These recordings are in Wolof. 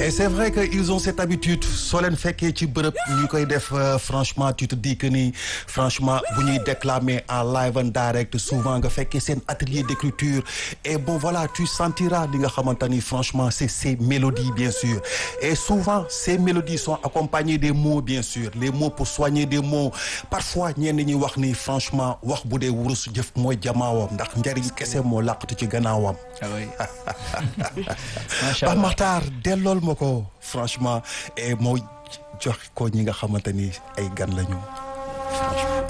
et c'est vrai que ils ont cette habitude soo leen fekkee ci bërëb ñu koy def franchement tu te dis que ni franchement bu ñuy déclamer en live and direct souvent nga fekkee seen atelier d'écriture et bon voilà tu sentiras li nga xamante ni franchement c'est ces mélodies bien sûr et souvent ces mélodies sont accompagnées des mots bien sûr les mots pour soigner des mots parfois ñenn ñi wax ni franchement wax bu dee wurus jëf mooy jamaawam ndax njariñ kese moo làqatu ci gannaawam. ah oui. macha allah Ba Makhtar dellool ma ko franchement et moo jox ko ñi nga xamante ni ay gan lañu franchement.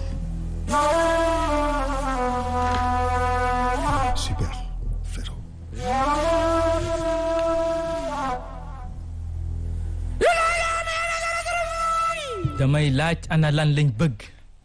super frérot. damay laaj ana lan lañ bëgg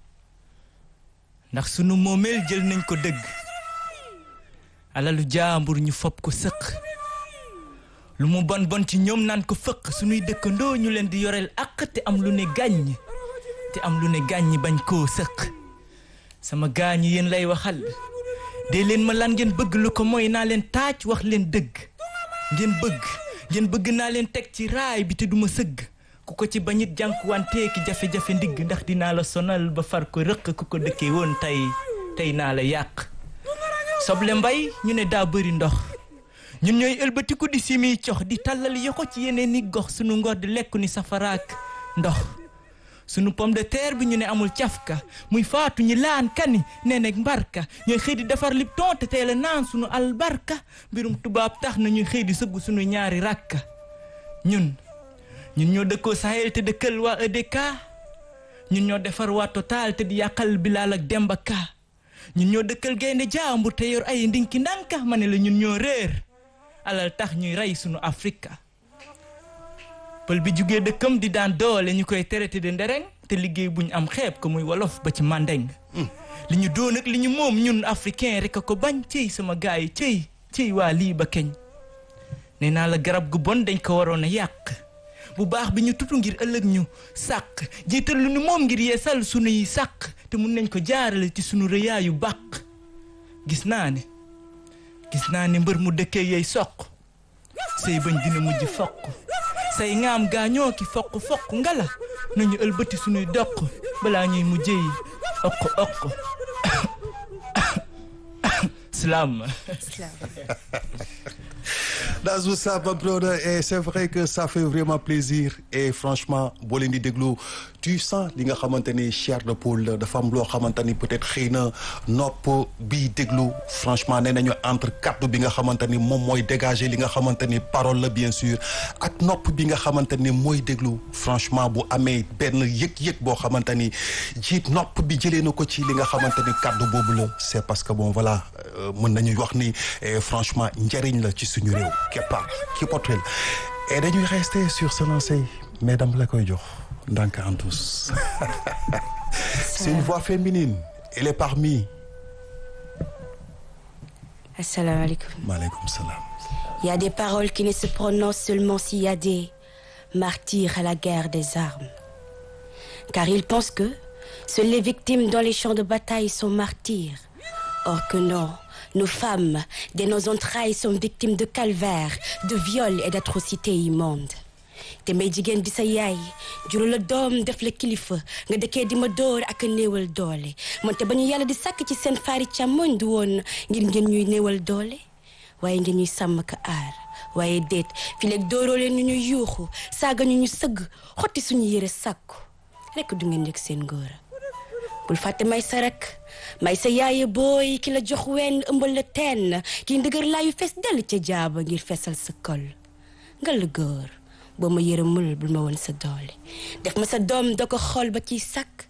ndax sunu moomeel jël nañ ko dëgg alalu jaambur ñu fob ko sëq lu mu bon bon ci ñoom naan ko fëq sunuy dëkkandoo ñu leen di yoreel àq te am lu ne gàññ te am lu ne gàññ bañ koo sëq sama gaañi yéen lay waxal dee leen ma lan ngeen bëgg lu ko mooy naa leen taaj wax leen dëgg ngeen bëgg ngeen bëgg naa leen teg ci raay bi te duma sëgg ku ko ci bañit jànkuwantee ki jafe-jafe ndigg ndax dinaa la sonal ba far ko rëq ku ko dëkkee woon tey tey naa la yàq soble mbay ñu ne daa bëri ndox ñun ñooy ëlbatiku di simiy cox di tàllal yoxo ci yeneen ni gox sunu ngor di lekku ni safaraak ndox sunu pomme de terre bi ñu ne amul cafka muy faatu ñi laan kani nee nekk mbarka ñooy xëy di defar Lipton te teel a naan sunu albarka mbirum tubaab tax na ñuy xëy di sëgg sunu ñaari rakka ñun ñun ñoo dëkkoo Sahel te dëkkal waa EDK ñun ñoo defar waa Total te di yàqal Bilal ak Demba Ka ñun ñoo dëkkal gaynde jaambur te yor ay ndinki ndanka ma ne la ñun ñoo réer alal tax ñuy rey sunu Afrika pël bi jugee dëkkam di daan doole ñu koy traité de ndereng te liggéey bu ñu am xeeb ko muy wolof ba ci mandeng li ñu doon ak li ñu moom ñun africain rek a ko bañ cëy sama gars yi cëy cëy waa lii ba keñ nee naa la garab gu bon dañ ko waroon a yàq bu baax bi ñu tutu ngir ëllëg ñu sàq jiital lu ñu moom ngir yeesal sunuy sàq te mun nañ ko jaarale ci sunu rëyaayu bàq gis naa ne gis naa ne mbër mu dëkkee yey soq say bañ dina mujj foq say ngaam gaañoo ki foq foq ngala nañu ëlbati sunuy doq balaa ñuy mujjee okk okk salaam That's what's up, my brother. Et c'est vrai que ça fait vraiment plaisir. Et franchement, boo leen di déglu tu sens li nga xamante ni chair de poule dafa am loo xamante ni peut-être xëy na nopp bi déglu franchement nee nañu entre kaddu bi nga xamante ni moom mooy dégager li nga xamante ni parole la bien sûr ak nopp bi nga xamante ni mooy déglu franchement bu amee benn yëg-yëg boo xamante ni jiit nopp bi jëlee na ko ci li nga xamante ni kaddu boobu la c'est parce que bon voilà mën nañu wax ni franchement njëriñ la ci suñu réew. keppaar ki potel et dañuy rester sur ce lancé mais dama la koy jox ndànk en tous c'est une voix féminine elle est parmi asalaamaaleykum maaleykum salaam il y a des paroles qui ne se prononcent seulement s'il y a des martyrs à la guerre des armes car ils pensent que seules les victimes dans les champs de bataille sont martyrs or que non Nos femmes, dès nos entrailles, sont victimes de calvaires, de viols et d'atrocités immondes. te may jigéen di sa yaay juru la doom def la kilifa nga dëkkee di ma dóor ak a néewal doole moonte ba ñu yàlla di sàkk ci seen faari càmmoñ du woon ngir ngeen ñuy néewal doole waaye ngeen ñuy sàmm ka aar waaye déet fi léegi dóoroo leen ñu ñuy yuuxu saaga ñu ñu sëgg xotti suñu yére sàkku rekk du ngeen yëg seen ngóora bul fàtte may sa rek may sa yaaye booy ki la jox wenn ëmbal la teen kii ndëgër laayu fees dell ca jaaba ngir feesal sa kol nga la góor boo ma yërëmul bul ma woon sa doole def ma sa doom da ko xool ba ciy sakk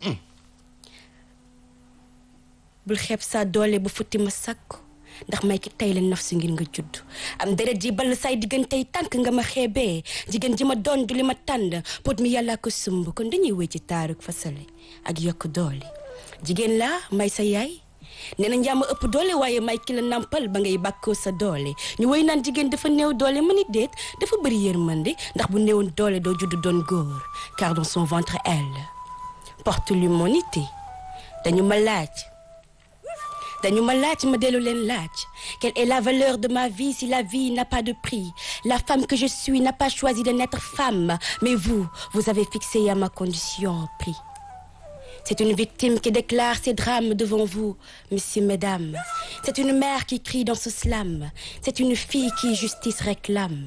bul xeeb sa doole ba futti ma sakku ndax may ki tey la naf si ngir nga judd am deret ji ball say diggantey tànk nga ma xeebee jigéen ji ma doon du li ma tànd pot mi yàllaa ko sumb kon dañuy wéy ci taaruk fasale ak yokk doole jigéen laa may sa yaay nee na njàmm ëpp doole waaye may ki la nampal ba ngay bàkkoo sa doole ñu woy naan jigéen dafa néew doole ma ni déet dafa bëri yërmande ndax bu néewoon doole doo judd doon góor car dans son ventre elle porte l'humanité dañu ma laaj dañu ma laaj ma dellu leen laaj quelle est la valeur de ma vie si la vie n'a pas de prix la femme que je suis n'a pas choisi de naître femme mais vous vous avez fixé à ma condition un prix c'est une victime qui déclare ses drames devant vous messieurs mesdames c'est une mère qui crie dans ce slam c'est une fille qui justice réclame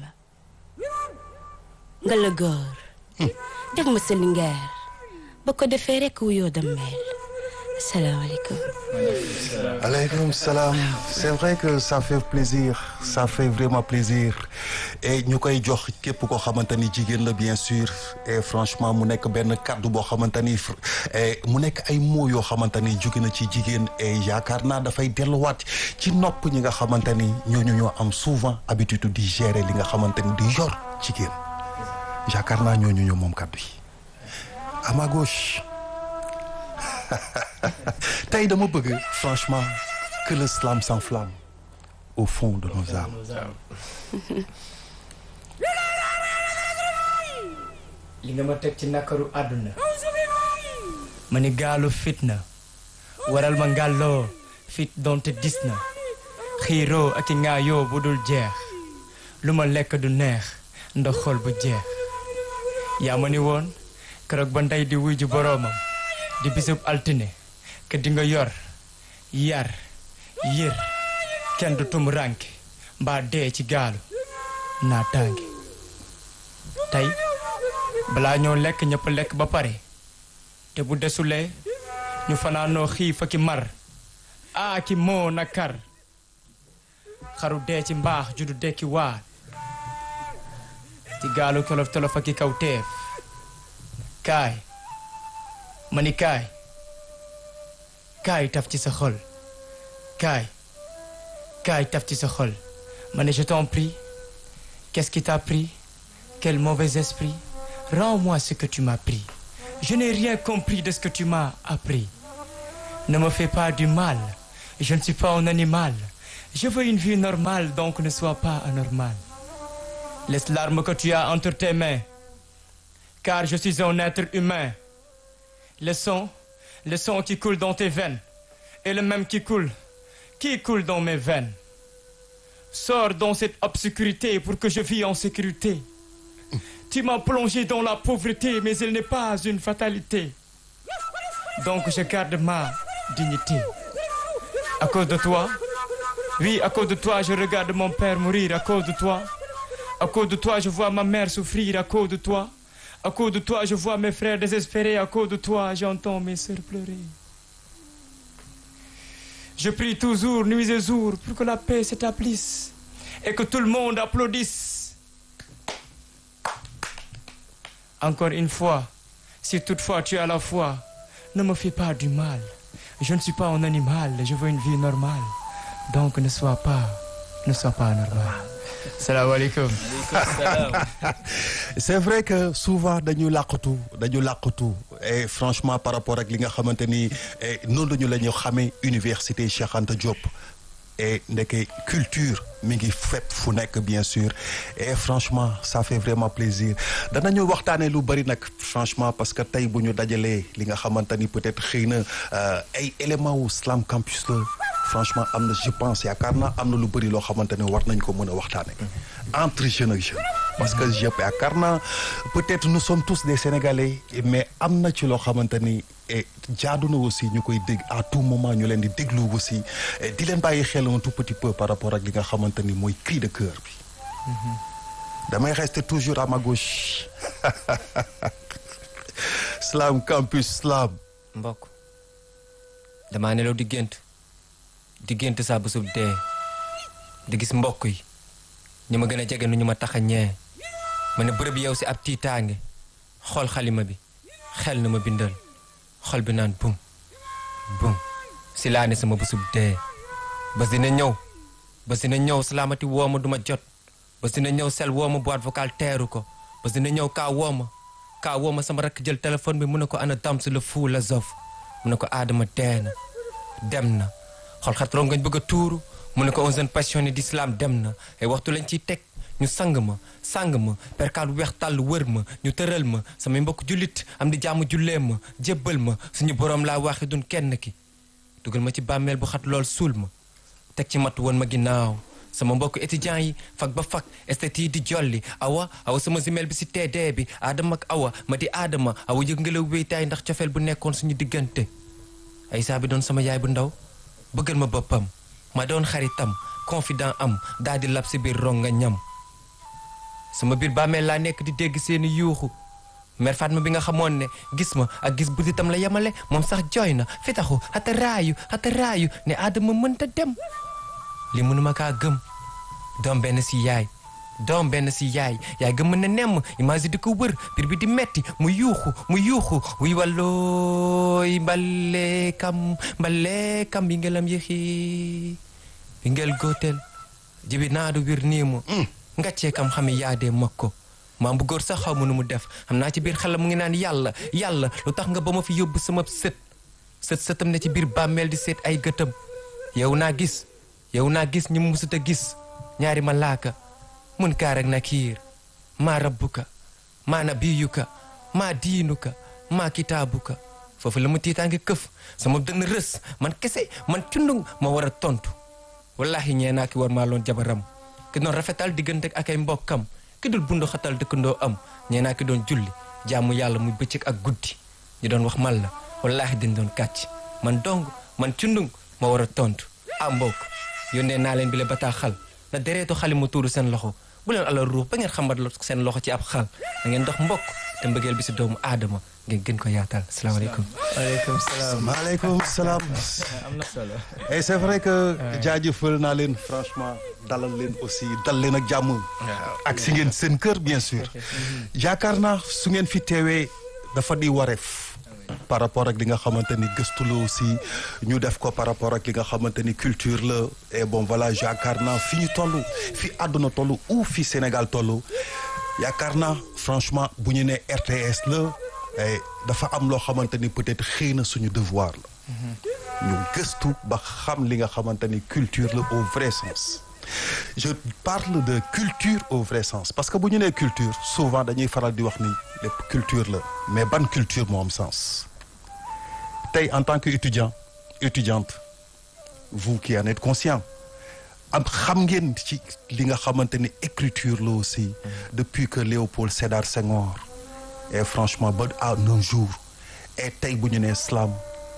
nga la góor deg ma sa lingeer ba ko defee rekk wuyoo dammeel asalaamaaleykum aleykum salaam c'est vrai que ça fait plaisir ça fait vraiment plaisir et ñu koy jox képp koo xamante ni jigéen la bien sûr et franchement mu nekk benn kàddu boo xamante ni mu nekk ay mots yoo xamante ni jóge na ci jigéen et yaakaar naa dafay delluwaat ci nopp ñi nga xamante ni ñooñu ñoo am souvent habitude di gérer li nga xamante ni di yor jigéen yaakaar naa ñooñu ñoo moom kàddu yi à ma gauche tey dama bëgg franchement que le slam s'enflamme au fond de nos âmes. li nga ma teg ci nakaru àdduna ma ni gaalu fitna waral ma ngàlloo fit donte dis na xiiroo ak i ŋaayoo bu dul jeex lu ma lekk du neex ndax xol bu jeex yaa ma ni woon keroog ba ndey di wuy ju boroomam di bisub altine ke di nga yor yar yër kenn du tum rànke mbaa dee ci gaalu naa tànge tey balaa ñoo lekk ñëpp lekk ba pare te bu desulee ñu fanaanoo xiif ak i mar aa ki moo na kar xaru dee ci mbaax ju du dekki waar ci gaalu tolof tolof ak i kaw teef kaay ma ni kaay kaay taf ci sa xol kaay kaay taf ci sa xol ma ne je t'en prie qu'est-ce qui t'a pris quel mauvais esprit rends-moi ce que tu m'as pris je n'ai rien compris de ce que tu m'as appris ne me fais pas du mal je ne suis pas un animal je veux une vie normale donc ne sois pas anormal laisse l'arme que tu as entre tes mains car je suis un être humain le sang le sang qui coule dans tes veines est le même qui coule qui coule dans mes veines sors dans cette obscurité pour que je vis en sécurité tu m'as plongé dans la pauvreté mais elle n'est pas une fatalité donc je garde ma dignité à cause de toi oui à cause de toi je regarde mon père mourir à cause de toi à cause de toi je vois ma mère souffrir à cause de toi à cause de toi je vois mes frères désespérés à cause de toi j'entends mes sœurs pleurer je prie toujours nuit et jour pour que la paix s'établisse et que tout le monde applaudisse encore une fois si toutefois tu as la foi ne me fais pas du mal je ne suis pas un animal je veux une vie normale donc ne sois pas ne sois pas anormal salaamaaleykum c'est vrai que souvent dañu làqatu dañu làqatu et franchement par rapport ak li nga xamante ni noonu lañu la ñu xamee université Cheikh Anta Diop et ndeke culture mi ngi fépp fu nekk bien sûr et franchement ça fait vraiment plaisir danañu waxtaanee lu bari nag franchement parce que tey bu ñu dajalee li nga xamante ni peut-être xëy na ay éléments wu Slam Campus la franchement am na je pense yaakaar naa am na lu bëri loo xamante ne war nañ ko mën a waxtaane entre jeune ak jeune parce que je yaakaar naa peut-être nous sommes tous des Sénégalais mais am na ci loo xamante ni jaadu na aussi ñu koy dégg à tout moment ñu leen di déglu aussi di leen bàyyi xel un tout petit peu par rapport ak li nga xamante ni mooy cri de cœur bi damay rester toujours à ma gauche Slam Campus Slam mbokk damaa nelaw di gént di gént saa bésub dee di gis mbokk yi ñu ma gën a jege nu ñu ma tax a ñee ma ne bërëb yow si ab tiitaange xool xalima bi xel na ma bindal xol bi naan bum bum si laa ne sama bésub dee bés dina ñëw bés dina ñëw salaamati woo ma du ma jot bés dina ñëw sel woo ma boîte vocale teeru ko bés dina ñëw kaa woo ma kaa woo ma sama rakk jël téléphone bi mu ne ko ana dam si la fuu la zof mu ne ko aadama dee na dem na xol xat rongañ bëgg a tuuru mu ne ko un jeune passionné d'islam dem na ay waxtu lañ ciy teg ñu sang ma sang ma perkaal bu weex tàll wër ma ñu tëral ma samay mbokk jullit am di jàmm jullee ma jébbal ma suñu boroom laa waxi dun kenn ki dugal ma ci bàmmeel bu xat lool suul ma teg ci mat woon ma ginnaaw sama mbokk étudiants yi fag ba fag estet yi di jolli awa awa sama zimel bi si teedee bi aadama ak awa ma di aadama awa yëg ngelaw wéytaay ndax cofeel bu nekkoon suñu diggante ay saa bi doon sama yaay bu ndaw bëggal ma boppam ma doon xaritam confident am daal di lab si biir ronga ñam sama biir bàmmeel laa nekk di dégg seeni yuuxu mère Fatma bi nga xamoon ne gis ma ak gis butitam la yemale moom sax jooy na fi taxu xata raayu xata raayu ne aadama mënta dem li mënuma kaa gëm doom benn si yaay doom benn si yaay yaay gëm mën na nemm image di ko wër biir bi di metti mu yuuxu mu yuuxu wuy wallooy mbale kam mbale kam bi ngelam yëxi bi ngel góotel jibi naadu wir nii mu ngaccee kam xami yaadee makko maam bu góor sax xaw ma nu mu def xam naa ci biir xelam mu ngi naan yàlla yàlla lu tax nga ba ma fi yóbbu sama sët sët sëtam ne ci biir bàmmeel di seet ay gëtam yow naa gis yow naa gis ñi mu musut a gis ñaari malaaka mun kaar ak nakiir maa rabbuka maa nabiyuka maa diinuka maa kitaabuka foofu la mu tiitaange këf sama dënn rës man kese man cundung ma war a tontu wallahi ñee naa ki war maa loon jabaram ki doon rafetal diggante ak ay mbokkam ki dul bundu xatal dëkkandoo am ñee naa ki doon julli jaamu yàlla muy bëccëg ak guddi ñu doon wax man la wallahi dañ doon kàcc man dong man cundung ma war a tontu ah mbokk yónnee naa leen bi le bataaxal na dereetu xali mu tuuru seen loxo bu leen alal ruux ba ngeen xambat seen loxo ci ab xal da ngeen dox mbokk te mbëggeel bi si doomu aadama ngeen gën ko yaatal salaamaaleykum waaleykum salaam maaleykum salaam. am na solo et c'est vrai que jaajëfal naa leen franchement dalal leen aussi dal leen ak jàmm. ak si ngeen seen kër bien sûr. yaakaar naa su ngeen fi teewee dafa di wareef. par rapport ak li nga xamante ni gëstu la aussi ñu def ko par rapport ak li nga xamante ni culture la et bon voilà yaakaar naa fi ñu toll fi àdduna toll ou fi Sénégal toll yaakaar naa franchement bu ñu nee RTS la eh, dafa am loo xamante ni peut-être xëy na suñu devoir la. ñu gëstu ba xam li nga xamante ni culture la au vrai sens. je parle de culture au vrai sens parce que bu ñu nee culture souvent dañuy faral di wax ni lépp culture la mais ban culture moo am sens tey en tant que étudiant étudiante vous qui en êtes conscient am xam ngeen ci li nga xamante ni écriture la aussi depuis que Léopold Sédar Senghor et franchement ba à nos jours et tey bu ñu nee slam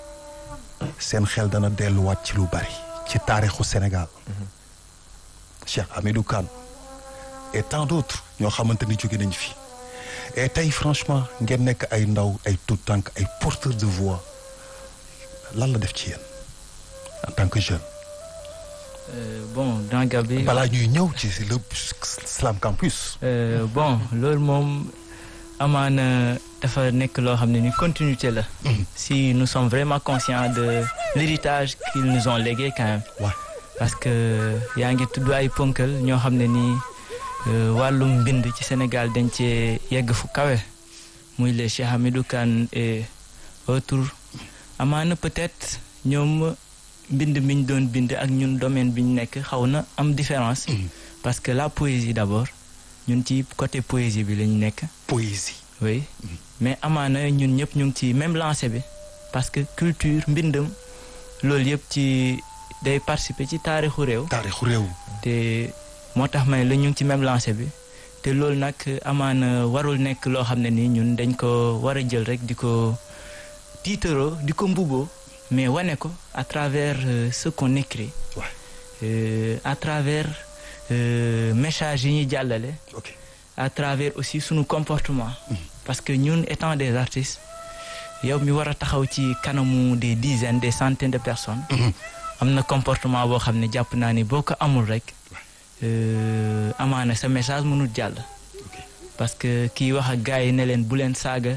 seen xel dana delluwaat ci lu bari ci taarixu Sénégal Cheikh Hamidou Kane et tant d'autres ñoo xamante ni jóge nañ fi et tey franchement ngeen nekk ay ndaw ay tout tànk ay porteurs de voix lan la def ci yéen en tant que jeune. Euh, bon dans Gabi balaa ñuy ñëw ci le Slam Campus. Euh, bon loolu moom amaana dafa nekk loo xam ne ni continuité la. si nous sommes vraiment conscients de l'héritage qu'ils nous ont légué quand même. Ouais. parce que yaa ngi tudd ay ponkal ñoo xam ne nii euh, wàllum mbind ci Sénégal dañ cee yegg fu kawe muy les Cheikh Hamidou Kane et autres amaana peut-être ñoom mbind mi ñu doon bind ak ñun domaine bi ñu nekk xaw na am différence. parce que la poésie d'abord ñun ci côté poésie bi lañu nekk. poésie. oui mais amaana ñun ñëpp ñu ngi ci même lancé bi parce que culture mbindam loolu yëpp ci day participer ci taarixu réew. taarixu réew. te moo tax may la ñu ngi ci même lancé bi te loolu nag amaana warul nekk loo xam ne ni ñun dañ ko war a jël rek di ko tiitaroo di ko mbuboo mais wane ko à travers euh, ce qu'on écrit Ouais. euh, à travers euh, message yi ñuy jàllale ok à travers aussi sunu comportement parce que ñun étant des artistes yow mi war a taxaw ci kanamu des dizaines des centaines de personnes am na comportement boo xam ne jàpp naa ni boo ko amul rek euh, amaana sa message mënul jàll ok parce que kii wax ak gars yi ne leen bu leen saaga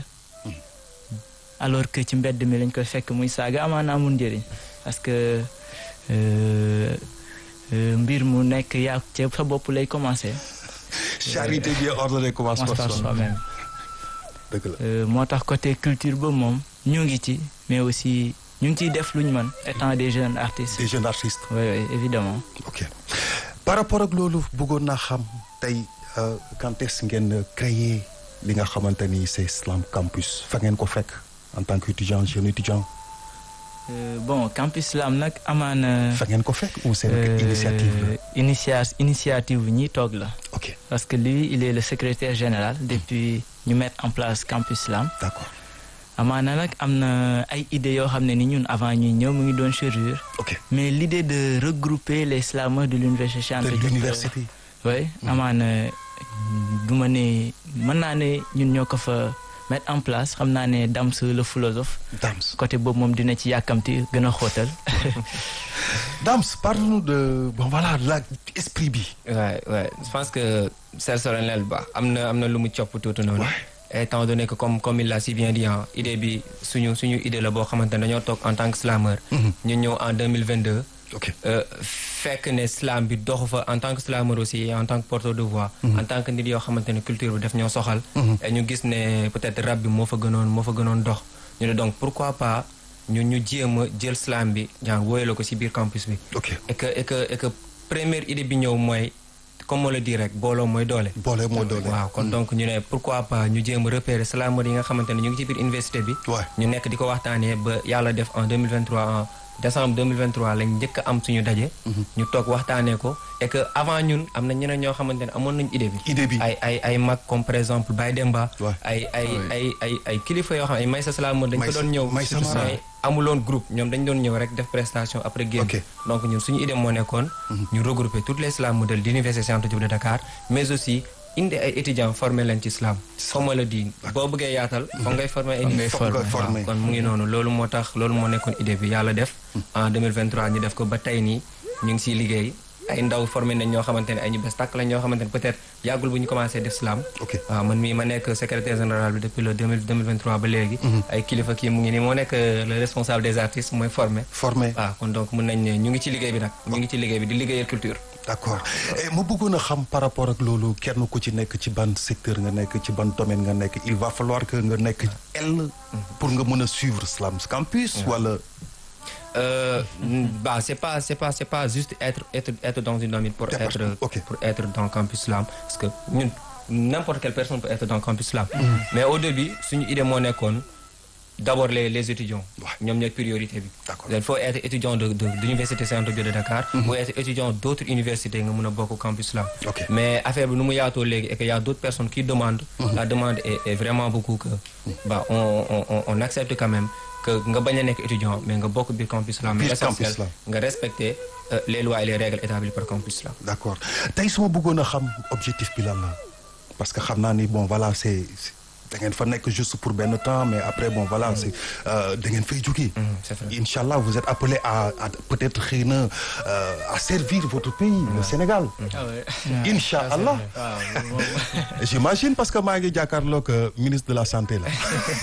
alors que ci mbedd mi lañ koy fekk muy saaga amaana amul njëriñ parce que euh, euh, mbir mu nekk yaa ca sa bopp lay commencer charité bien ordonnée commence commence par par soi soi-même dëgg la Euh, moo tax côté culture ba moom ñu ngi ci mais aussi ñu ngi ciy def lu ñu mën étant des jeunes artistes des jeunes artistes. oui oui évidemment ok par rapport ak loolu bëggoon naa xam tey euh, quand est-ce ngeen créer li nga xamante ni c'est Slam Campus fa ngeen ko fekk en tant qu'étudiant jeune étudiant. Euh, bon campus Slam nag amaana. fa ngeen ko fekk ou c'est euh, initiative la initia initiative bi ñuy toog la. ok parce que lui il est le secrétaire général depuis ñu mettre en place campus Slam. d'accord amaana nag am na ay idées yoo xam ne ni ñun avant ñuy ñëw mu ngi doon chérir. ok mais l'idée de regrouper les slameurs de l'université Cheikh de Anta Diop, l'université oui amaana du ma ne mën naa ne ñun ñoo ko fa mettre en place xam naa ne Dams le philosophe Dams côté boobu moom dina ci yàkkamti gën a xóotal. Dams parle-nous de bon voilà la esprit bi Ouais, ouais. Je pense que c'est solennel ba am na am na lu mu copp tuuti noonu. étant donné que comme comme il l'a si bien dit ah idée bi suñu suñu idée la boo xamante ne dañoo toog en tant que slameur. ñu ñëw en 2022. ok euh, fekk ne slam bi doxu fa en tant que slameur aussi et en tant que porteur de voix. en tant que nit yoo xamante ne culture bi daf ñoo soxal. et ñu gis ne peut-être rap bi moo fa gënoon moo fa gënoon dox. ñu ne donc pourquoi pas ñu ñu jéem a jël slam bi genre wóyale ko ci biir campus bi. ok et que et que et que première idée bi ñëw mooy comme on le dit rek booloo mooy doole. boole moo doole waaw kon donc ñu ne pourquoi pas ñu jéem a repérer slameur yi nga xamante ne ñu ngi ci biir université bi. Ouais. ñu nekk di ko waxtaanee ba yàlla def en 2023 en décembre 2023 lañ njëkk a am suñu daje. ñu toog waxtaanee ko et que avant ñun am na ñeneen ñoo xamante ne amoon nañ idée bi. idée bi ay ay ay mag comme par exemple Baye Demba. Ouais. ay ay ay ay ay kilifa yoo xam ne ay Maysa Slameur dañ ko Maysa- doon ñëw. Maysa Slameur. mais amuloon groupe ñoom dañ doon ñëw rek def prestation après génn. Ok. donc ñun suñu idée moo nekkoon. ñu regrouper toutes les slam modèles d'université Cheikh Anta Diop de Dakar mais aussi indi ay étudiants formé leen ci slam. comme ma la di boo bëggee yaatal. foog ngay former ay Foog nit. ngay Foog nga former. former. kon mu ngi noonu loolu moo tax loolu moo nekkoon idée bi yàlla def. en 2023 ñu def ko ba tey nii ñu ngi siy liggéey ay ndaw formé nañ ñoo xamante ne ay ñu bees tàkk lañ ñoo xamante ne peut-être yàggul bu ñu commencé def slam. ok waaw man mii ma nekk secrétaire général bi depuis le 2000 2023 ba léegi. ay kilifa kii mu ngi nii moo nekk euh, le responsable des artistes mooy formé. formé waaw kon donc mën nañ ne ñu ngi ci liggéey bi nag ñu ngi ci liggéey bi di liggéeyal culture. d'accord et ma bëggoon a xam par rapport ak loolu kenn ku ci nekk ci ban secteur nga nekk ci ban domaine nga nekk il va falloir que nga nekk L pour nga mën a suivre Slam Campus wala Euh, bah c'est pas c'est pas c'est pas juste être être être dans une domaine pour T'es être partout, ok. pour être dans campus slam parce que ñun n'importe quelle personne peut être dans campus slam mais au début suñu idée moo nekkoon d'abord les les étudiants Ouais. ñoom ñooy priorité bi D'accord. il faut être étudiant de de d'université Cheikh Anta Diop de Dakar ou être étudiant d'autres universités nga mën a bokk campus slam Ok. mais affaire bi nu mu yaatoo léegi et que y a d'autres personnes qui demandent la demande est, est vraiment beaucoup que bah on on on- on accepte quand même que nga bañ a nekk étudiant mais nga bokk biir campus slam mais Biir campus l'essentiel, Slam. nga respecter euh, les lois et les règles établies par campus slam d'accord tey su ma bëggoon a xam objectif bi lan la parce que xam naa ni bon voilà c'est c'est- da ngeen fa nekk juste pour benn temps mais après bon voilà c'est euh, da ngeen fay jógee c'est vrai. Inch'Allah vous êtes appelé à à peut-être xëy na euh, à servir votre pays le Sénégal Inch'Allah j'imagine parce que maa ngi jàkkaarloog euh, ministre de la santé là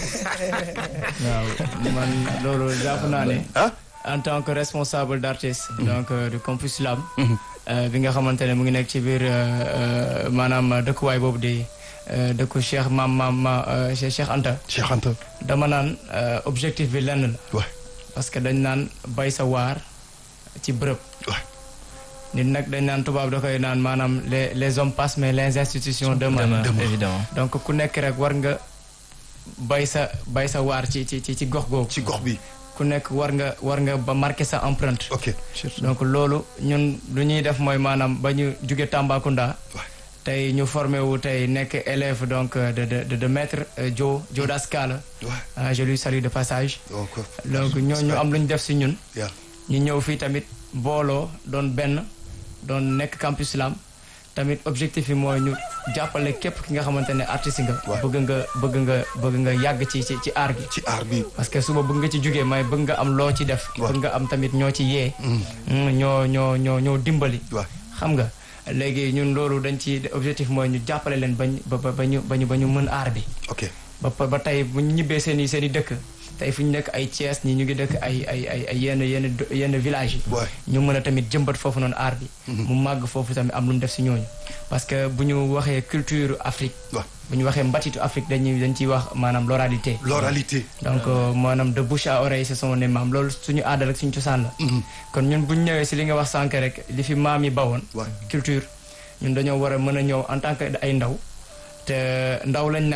waaw man loolu jàpp naa ne ah en tant que responsable d'artiste donc euh, du campus Slam euh, bi nga xamante ne mu ngi nekk ci biir euh, euh, maanaam dëkkuwaay boobu di euh, dëkku Cheikh maam maam ma euh, Cheikh Cheikh Anta Cheikh Anta dama naan euh, objectif bi lenn la ouais parce que dañ naan bay sa waar ci bërëb ouais nit nag dañ naan tubaab da koy naan maanaam les les hommes passent mais les institutions demeurent Demain, Demain. évidemment. donc ku nekk rek war nga bay sa bay sa waar ci ci ci ci gox googu ci gox bi ku nekk war nga war nga ba marqué sa empreinte ok donc loolu ñun lu ñuy def mooy maanaam ba ñu jóge Tambacounda Ouais. tey ñu formé wu tey nekk élève donc euh, de de de, de maître euh, Joe Joe Dascala ouais ah je lui salue de passage donc donc ñoo ñu am lu ñu def si ñun yeah. ñu ñëw fii tamit booloo doon benn doon nekk campus Slam tamit objectif yi mooy ñu jàppale képp ki nga xamante ne artiste nga Ouais. bëgg nga bëgg nga bëgg nga yàgg ci ci ci art gi ci aar bi parce que suba bëgg nga ci jógee may bëgg nga am loo ci def Ouais. bëgg nga am tamit ñoo ci yee Mm, ñoo ñoo ñoo ñoo dimbali ouais xam nga léegi ñun loolu dañ ci objectif mooy ñu jàppale leen bañ ba ba ba ñu ba ñu ba ñu mën aar bi ok ba ba ba tey bu ñu ñibbee seen i seen i dëkk tey fu ñu nekk ay Thiès ñi ñu ngi dëkk ay ay ay ay yenn yenn do- yenn village yi Ouais. ñu mën a tamit jëmbat foofu noonu aar bi mu màgg foofu tamit am lu mu def si ñooñu parce que bu ñu waxee culture Afrique ouais bu ñu waxee mbatitu Afrique dañuy dañ ciy wax maanaam l'oralité l'oralité donc euh, maanaam de bouche à oreille c'est son ne maam loolu suñu aada rek suñu cosaan la kon ñun bu ñu ñëwee si li nga wax sànq rek li fi maam yi bawoon Ouais. culture ñun dañoo war a mën a ñëw en tant que ay ndaw te ndaw lañ nag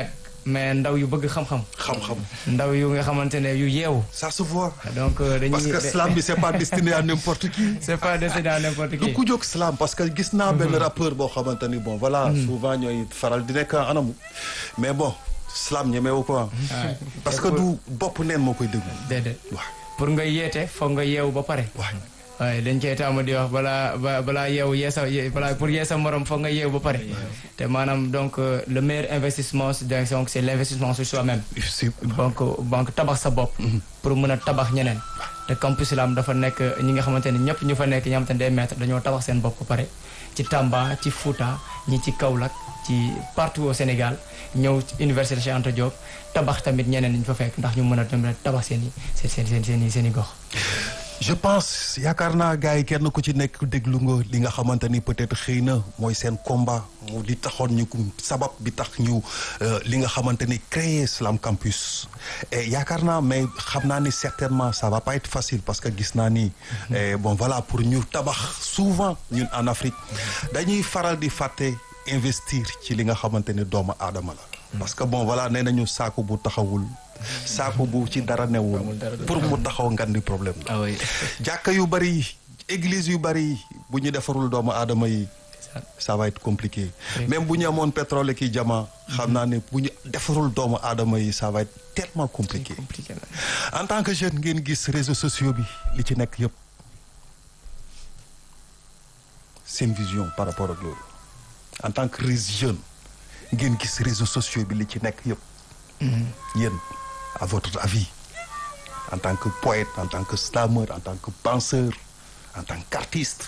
mais ndaw yu bëgg xam-xam xam-xam ndaw yu nga xamante ne yu yeewu ça se voit donc euh, dañuy parce que slam bi c'est pas destiné à n'importe qui c'est pas destiné à n'importe du qui ku jóg slam parce que gis naa benn rappeur boo xamante ni bon voilà souvent ñooy faral di nekk anamu mais bon slam ñemewu ko Ouais. parce que du bopp neen moo koy déglu déedéet waaw pour nga yeete foog nga yeewu ba pare waaw waaye dañ cee taamu di wax balaa ba balaa yeewu yeesa ye- balaa pour yeesa morom foog nga yeewu ba pare te maanaam donc euh, le meilleur investissement c'est donc c'est l'investissement sur soi-même c'est donc donc tabax sa bopp pour mën a tabax ñeneen te campus Lam dafa nekk ñi nga xamante ne ñëpp ñu fa nekk ñi nga xamante ne des maîtres dañoo tabax seen bopp ba pare ci Tamba ci Fouta ñi ci Kaolack ci partout au Sénégal ñëw ci université Cheikh Anta Diop tabax tamit ñeneen ñi ñu fa fekk ndax ñu mën a dem tabax seen i seen seen seen seen i seen i gox. je pense yaakaar naa gars yi kenn ku ci nekk déglu nga li nga xamante ni peut-être xëy na mooy seen combat mu li taxoon ñu ko sabab bi tax ñu euh, li nga xamante ni créer Slam Campus et yaakaar naa mais xam naa ni certainement ça va pas être facile parce que gis naa ni eh, bon voilà pour ñu tabax souvent ñun en Afrique dañuy faral di fàtte investir ci li nga xamante ni doomu aadama la parce que bon voilà nee nañu saako bu taxawul saako bu ci dara newul pour mu taxaw ngan di problème la ah oui jàkka yu bari église yu bari bu ñu defarul doomu aadama yi ça va être compliqué même bu ñu amoon pétrole ki jama xam naa ne bu ñu defarul doomu aadama yi ça va être tellement compliqué compliqué na. en tant que jeune ngeen gis réseaux sociaux bi li ci nekk yëpp seen vision par rapport ak loolu en tant que jeune ngeen gis réseaux sociaux bi li ci nekk yëpp yéen à votre avis en tant que poète en tant que slameur en tant que penseur en tant qu'artiste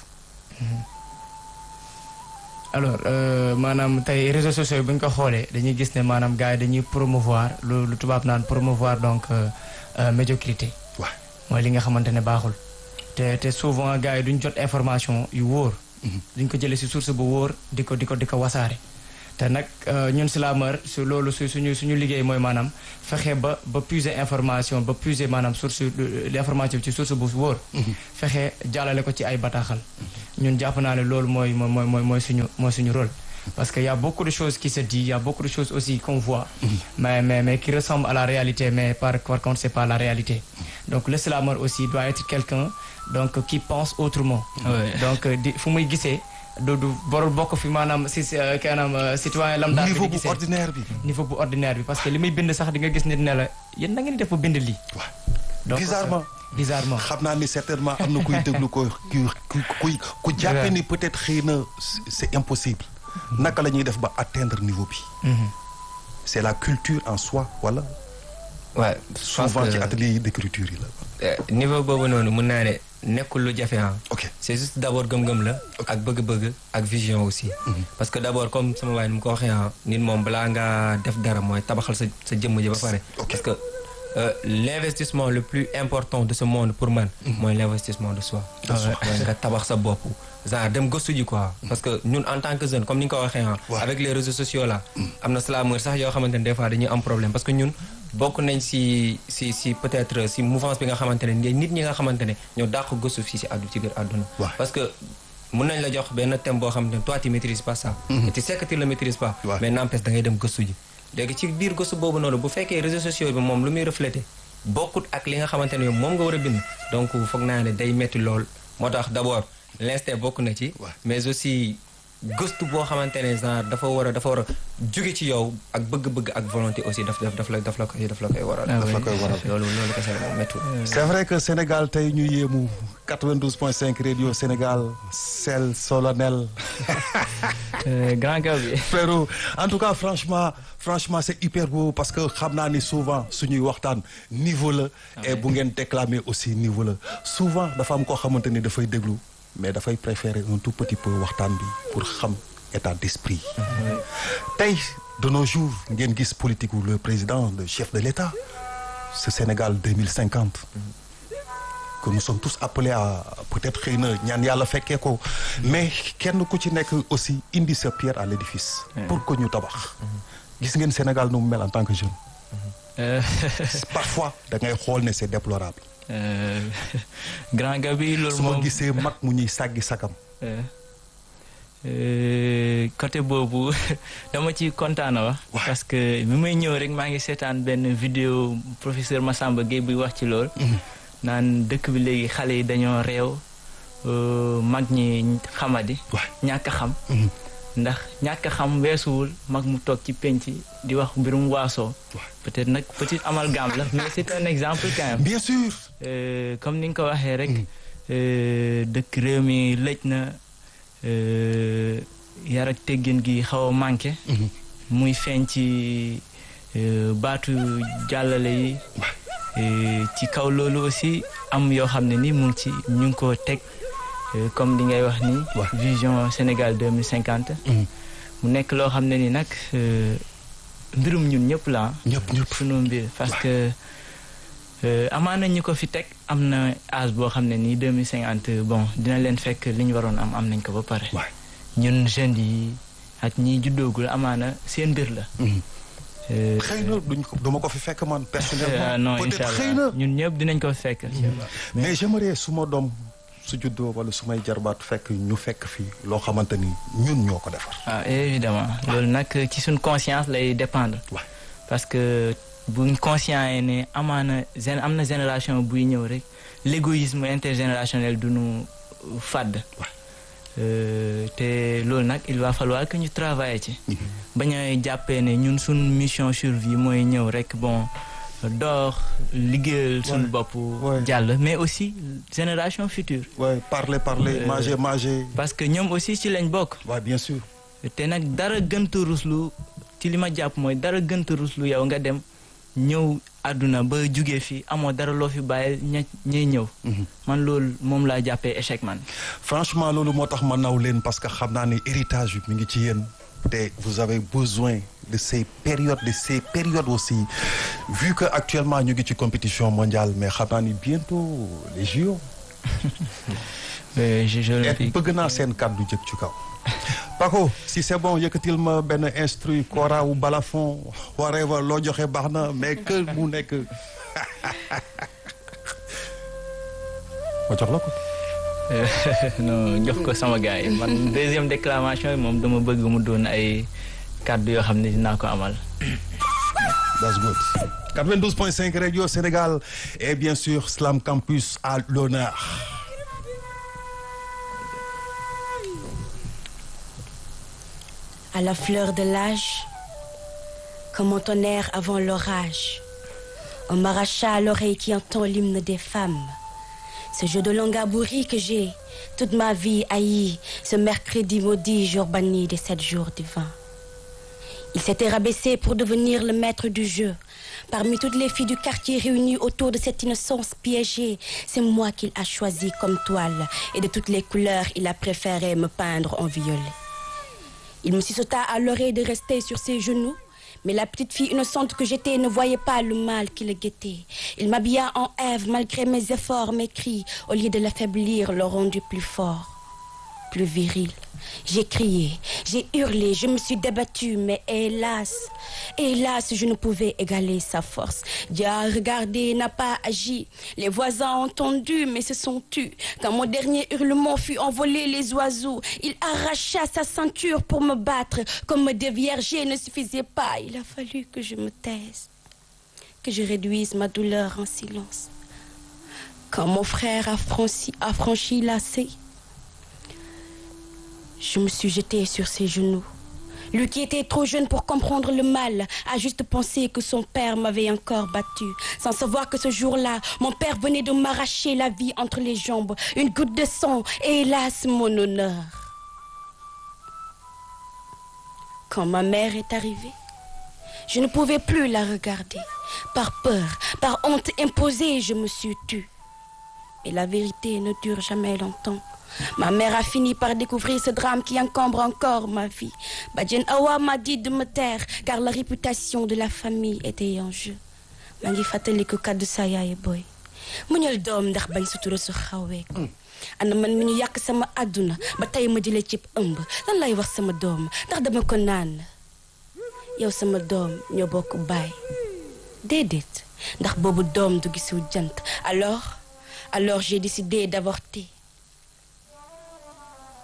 alors euh, maanaam tey réseaux sociaux yi bu ñu ko xoolee dañuy gis ne maanaam gars yi dañuy promouvoir lu lu tubaab naan promouvoir donc euh, euh, médiocrité waaw mooy li nga xamante ne baaxul te te souvent gars yi duñ jot information yu wóor duñ ko jëlee si source bu wóor di ko di ko di ko wasaare te nag euh, ñun slameur su loolu su suñu suñu liggéey mooy maanaam fexe ba ba puiser information ba puiser maanaam source l'information ci source bu wóor fexe jàllale ko ci ay bataaxal ñun jàpp naa ne loolu mooy mooy mooy mooy mooy suñu mooy suñu rôle parce que y a beaucoup de choses qui se disent il y a beaucoup de choses aussi qu'on voit mais mais mais qui ressemblent à la réalité mais par par contre c'est pas la réalité donc le slameur aussi doit être quelqu'un donc qui pense autrement Ouais. donc di fu muy gisee du du borul bokk fi maanaam si si euh, kanam euh, citoyen lambda bi niveau di bu gisee ordinaire bi niveau bu ordinaire bi parce que li muy bind sax di nga gis nit ne la yéen na ngeen di def ba bind lii waaw donc bizarrement euh, bizarrement xam naa ni certainement am na kuy déglu ko ku ku kuy ku jàppe ni peut-être xëy na c'est impossible naka la ñuy def ba atteindre niveau bi Mhm. c'est la culture en soi wala waaw souvent ci atelier d'écriture yi la niveau boobu noonu mun naa ne nekkul lu jafe ah. ok c'est juste d'abord gëm-gëm la. ak bëgg-bëgg ak vision aussi. parce que d'abord comme sama waay ni mu ko waxee ah nit moom balaa ngaa def dara mooy tabaxal sa sa jëmm ji ba pare. Ok. parce que euh, l'investissement le plus important de ce monde pour man. mooy l'investissement de soi. De soi. mooy nga tabax sa bopp. genre dem gëstu ji quoi. parce que ñun en tant que jeune comme ni nga ko waxee ah. Ouais. avec les réseaux sociaux là. am na slameur sax yoo xamante ne des fois dañuy am problème parce que ñun bokk nañ si si si peut-être si mouvance bi nga xamante ne nit ñi nga xamante ne ñoo dàq gëstu fii si àddu ci biir àdduna. Ouais. parce que mun nañ la jox benn thème boo xamante ne toi tu maîtrises pas ça. et tu sais que tu le maîtrises pas. Ouais. mais n'empêche da ngay dem gëstu ji. léegi ci biir gëstu boobu noonu bu fekkee réseaux sociaux bi moom lu muy refléter bokkut ak li nga xamante ne moom nga war a bind donc foog naa ne day metti lool moo tax d'abord l'instinct bokk na ci. Ouais. mais aussi gëstu boo xamante ne genre dafa war a dafa war a jóge ci yow ak bëgg-bëgg ak volonté aussi daf daf daf la daf la koy daf la koy waral. Ah daf la koy waral loolu loolu kese la moom méttiwul. c'est vrai que Sénégal tey ñu yéemu 92.5 radio Sénégal sel solennel Euh, grand gars bi frérot en tout cas franchement franchement c'est hyper beau parce que xam naa ni souvent suñuy waxtaan niveau la et bu ngeen déclamer aussi niveau la souvent dafa am koo xamante ni dafay déglu mais dafay préférer un tout petit peu waxtaan bi pour xam état d'esprit tey de nos jours ngeen gis politique wu le président le chef de l'État ce Sénégal 2050 que nous sommes tous appelés à peut-être xëy na ñaan yàlla fekkee ko mais kenn ku ci nekk aussi indi sa pierre à l'édifice pour que ñu tabax gis ngeen Sénégal nu mu mel en tant que jeune Euh, parfois da ngay xool ne c'est déplorable euh, grand gars bi loolu su ma moom gisee mag mu ñuy sàggi sakam Euh, Euh, côté boobu dama ci kontaan a wax. Ouais. parce que bi may ñëw rek maa ngi seetaan benn vidéo professeur Massamba Gueye bi wax ci lool. naan dëkk bi léegi xale yi dañoo réew euh, mag ñi xamadi. Ouais. ñàkk a xam. Mhm. ndax ñàkk a xam weesuwul mag mu toog ci penc di wax mbirum waasoo. Ouais. peut-être nag petit amalgame la mais c'est un exemple quand même. bien sûr Euh, comme ni nga ko waxee rek euh, dëkk réew mi lëj na euh, yar ak teggin gi xaw a manqué muy feeñ ci euh, baatu jàllale yi Euh, ci kaw loolu aussi am yoo xam ne ni mu ngi ci ñu ngi ko teg euh, comme li ngay wax ni Ouais. vision Sénégal 2050 mu nekk loo xam ne ni nag euh, mbirum ñun ñëpp la ah. ñëpp ñëpp sunu mbir parce que euh, amaana ñu ko fi teg am na âge boo xam ne nii 2050 bon dina leen fekk li ñu waroon am am nañ ko ba pare. waay ñun jeunes yi ak ñi juddoogul amaana seen mbir la. Euh, xëy na duñ ko duma ko fi fekk man ah, personnellement non peut-être incha xëy na allah ñun ñëpp dinañ ko fekk. mais j'aimerais su ma doom su juddoo wala su may jarbaat fekk ñu fekk fii loo xamante ni ñun ñoo ko defar ah évidemment loolu nag ci suñ conscience lay dépendre. Ouais. parce que buñ conscient yi ne amaana gén am na génération buy ñëw rek l'égoïsme intergénérationnel du nu fàdd. Ouais. Euh, te loolu nag il va falloir que ñu travailler ci. bañ a jàppee ne ñun suñ mission survie mooy ñëw rek bon door liggéeyal suñu bopp. Ouais. jàll mais aussi génération future. ouais parler parler Euh, manger manger parce que ñoom aussi ci lañ bokk. waaw bien sûr te nag dara gënta ruslu ci li ma jàpp mooy dara gënta ruslu yow nga dem ñëw àdduna ba jugee fi amoo dara loo fi bàyyi ña ñay ñëw. man loolu moom laa jàppee échec man. franchement loolu moo tax ma naw leen parce que xam naa ne héritage bi mi ngi ci yéen te vous avez besoin de ces périodes de ces périodes aussi vu que actuellement ñu ngi ci compétition mondiale mais xam naa ni bientôt les JO Euh, je je le et dis. bëgg naa seen kàddu jëg ci kaw Paco si c'est bon yëkkatil ma benn instru kora ou balafon whatever loo joxe baax na mais que mu nekk ma jox la ko non jox ko sama gars yi man deuxième déclamation yi moom dama bëgg mu doon ay kàddu yoo xam ne dinaa ko amal. That's good. 92.5 Radio Sénégal et bien sûr Slam Campus à l'honneur. À la fleur de l'âge, comme un tonnerre avant l'orage, on m'arracha à l'oreille qui entend l'hymne des femmes. Ce jeu de langabourie que j'ai toute ma vie haï, ce mercredi maudit, jour banni des sept jours divins. Il s'était rabaissé pour devenir le maître du jeu. Parmi toutes les filles du quartier réunies autour de cette innocence piégée, c'est moi qu'il a choisi comme toile et de toutes les couleurs, il a préféré me peindre en violet. Il me sursauta à l'oreille de rester sur ses genoux, mais la petite fille innocente que j'étais ne voyait pas le mal qui le guettait. Il m'habilla en Ève malgré mes efforts, mes cris, au lieu de l'affaiblir, le rendu plus fort, plus viril. J'ai crié, j'ai hurlé, je me suis débattue, mais hélas, hélas, je ne pouvais égaler sa force. Dieu a regardé, n'a pas agi. Les voisins ont entendu, mais se sont tus. Quand mon dernier hurlement fut envolé les oiseaux, il arracha sa ceinture pour me battre. Comme me dévierger ne suffisait pas, il a fallu que je me taise, que je réduise ma douleur en silence. Quand mon frère a franchi, a franchi la C, je me suis jetée sur ses genoux. Lui qui était trop jeune pour comprendre le mal a juste pensé que son père m'avait encore battu, sans savoir que ce jour-là, mon père venait de m'arracher la vie entre les jambes, une goutte de sang et hélas mon honneur. Quand ma mère est arrivée, je ne pouvais plus la regarder. Par peur, par honte imposée, je me suis tue. Mais la vérité ne dure jamais longtemps. Ma mère a fini par découvrir ce drame qui encombre encore ma vie. Badjen Awa m'a dit de me taire car la réputation de la famille était en jeu. maa ngi fàttaliku kàddu sa yaay booy muñal doom ndax bañ sutura su xawee ko ana man mi ñu yàq sama àdduna ba tey ma jëlee cib ëmb lan lay wax sama doom ndax dama ko naan yow sama doom ñoo bokk baay déedéet ndax boobu doom du gisul jant alors alors j'ai décidé d'avorter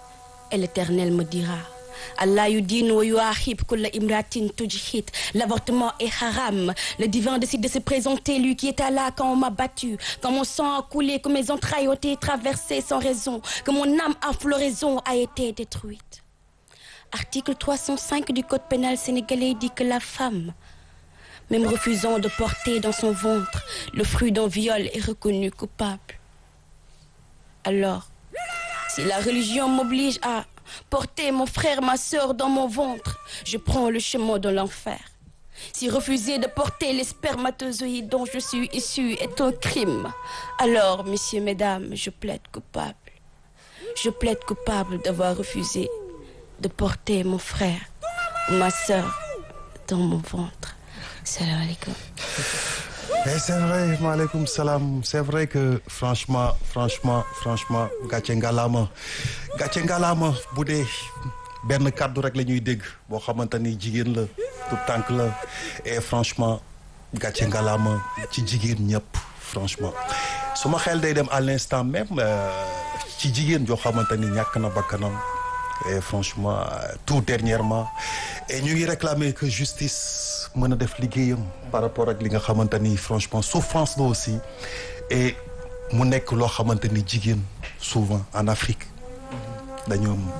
et l'Éternel me dira Allah yudin wa yuahib kulla imratin tujhit. L'avortement est haram. Le divin décide de se présenter, lui qui était là quand on m'a battu, quand mon sang a coulé, que mes entrailles ont été traversées sans raison, que mon âme à floraison a été détruite. Article 305 du Code pénal sénégalais dit que la femme, même refusant de porter dans son ventre le fruit d'un viol, est reconnue coupable. Alors, si la religion m'oblige à porter mon frère, ma soeur dans mon ventre, je prends le chemin de l'enfer. Si refuser de porter les spermatozoïdes dont je suis issue est un crime, alors, messieurs, mesdames, je plaide coupable. Je plaide coupable d'avoir refusé de porter mon frère ou ma soeur dans mon ventre. Salam alaikum. Et c'est vrai maaleykum salaam c'est vrai que franchement franchement franchement gàcce ngalaama gàcce ngalaama bu dee benn kàddu rek la ñuy dégg boo xamante ni jigéen la tout tànk la et franchement gàcce ngalaama ci jigéen ñëpp franchement suma xel day dem à l'instant même ci jigéen joo xamante ni ñàkk na bakkanam et franchement tout dernièrement et ñu ngi réclamer que justice mën a def liggéeyam par rapport ak li nga xamante ni franchement souffrance la aussi et mu nekk loo xamante ni jigéen souvent en Afrique dañoo am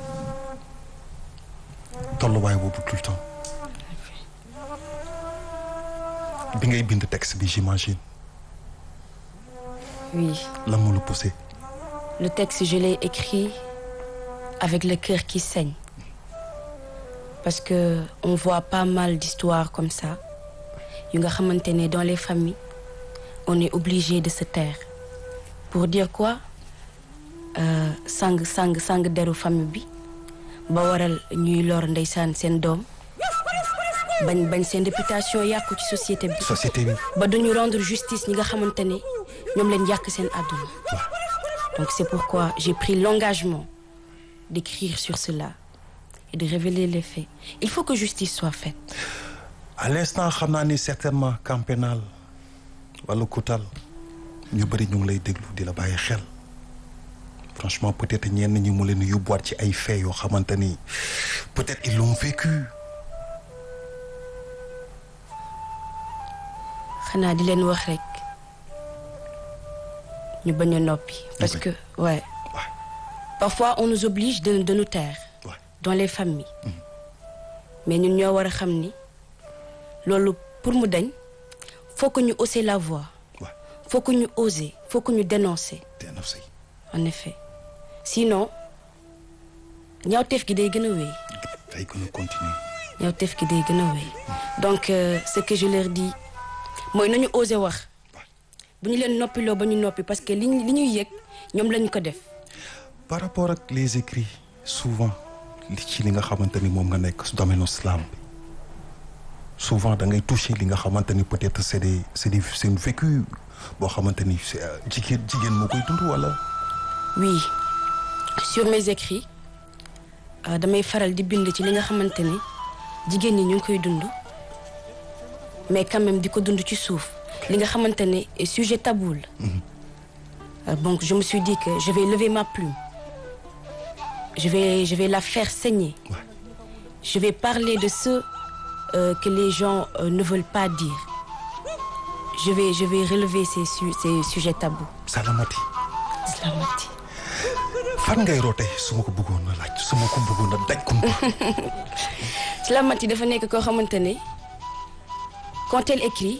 tolluwaay boobu tout le temps bi ngay bind texte bi j'imagine Oui, lan moo la poussé le texte, je l'ai écrit avec le cœur qui saigne. Parce que on voit pas mal d'histoires comme ça. yu nga xamante ne dans les familles, on est obligé de se taire. Pour dire quoi euh, sang sang sang deru famille bi ba waral ñuy lor ndeysaan seen doom bañ bañ seen réputation yàqu ci société bi. société bi ba duñu rendre justice ñi nga xamante ne ñoom leen yàq seen àdduna donc c'est pourquoi j'ai pris l'engagement d'écrire sur cela et de révéler les faits il faut que justice soit faite à l'instant xam naa ni certainement camp pénal wala Koutal ñu bëri ñu ngi lay déglu di la bàyyi xel franchement peut-être ñenn ñi mu leen yóbbuwaat ci ay faits yoo xamante ni peut-être ils l'ont vécu xanaa di leen wax rek ñu bañ a noppi parce bañ. que ouais Ouais. parfois on nous oblige de de nous taire Ouais. dans les familles mais ñun ñoo war a xam ni loolu pour mu dañ faut que ñu hausser la voix Ouais. faut que ñu oser faut que ñu dénoncer dénoncé en effet sinon ñaawteef gi day gën a wéy day gën a continuer ñaawteef gi day gën a wéy donc euh, ce que je leur dis mooy nañu oser wax bu ñu leen noppiloo ba ñu noppi parce que li ñu li ñuy yëg ñoom lañu ko def par rapport ak les écrits souvent li ci li nga xamante ni moom nga nekk su domaine islam bi souvent da ngay toucher li nga xamante ni peut-être c'est des c'est des c'est une vécu boo xamante ni c'est, euh, jigéen jigéen moo koy dund wala oui sur mes écrits euh, damay faral di bind ci li nga xamante ni jigéen ñi ñu ngi koy dund mais quand même di ko dund ci suuf li nga xamante ne sujet tabou la Euh, donc je me suis dit que je vais lever ma plume je vais je vais la faire saigner Ouais. je vais parler de ce euh, que les gens euh, ne veulent pas dire je vais je vais relever ces su- ces sujets tabous salamati Islamati fan ngay roote su ma ko bëggoon a laaj su ma ko bëggoon a daj kumpa Islamati dafa nekk koo xamante ne quand elle écrit